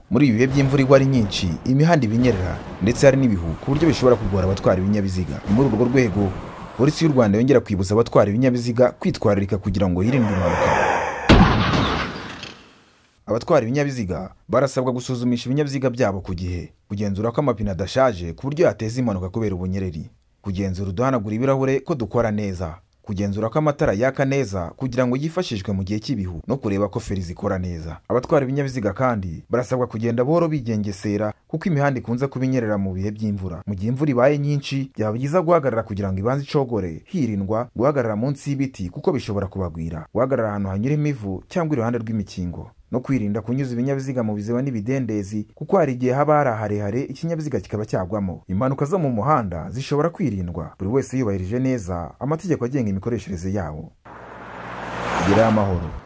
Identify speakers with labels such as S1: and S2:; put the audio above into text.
S1: muri ibi bihe by'imvura igwa ari nyinshi imihanda ibinyerera ndetse hari n'ibihu ku buryo bishobora kugora abatwara ibinyabiziga ni muri urwo rwego polisi y'u rwanda yongera kwibutsa abatwara ibinyabiziga kwitwararika kugira ngo hirindwe impanuka abatwara ibinyabiziga barasabwa gusuzumisha ibinyabiziga byabo ku gihe kugenzura ko amapine adashaje ku buryo yateza impanuka kubera ubunyereri kugenzura uduhanagura ibirahure ko dukora neza kugenzura ko amatara yaka neza kugira ngo yifashishwe mu gihe cy'ibihu no kureba ko feri zikora neza abatwara ibinyabiziga kandi barasabwa kugenda buhoro bigengesera kuko imihanda ikunze kuba inyerera mu bihe by'imvura mu gihe imvura ibaye nyinshi byaba byiza guhagarara kugira ngo ibanze icogore hirindwa guhagarara munsi y'ibiti kuko bishobora kubagwira guhagarara ahantu hanyura imivu cyangwa iruhande rw'imikingo no kwirinda kunyuza ibinyabiziga mu biziba n'ibidendezi kuko hari igihe haba hari aharehare ikinyabiziga kikaba cyagwamo impanuka zo mu muhanda zishobora kwirindwa buri wese yubahirije neza amategeko agenga imikoreshereze yawo gerayo amahoro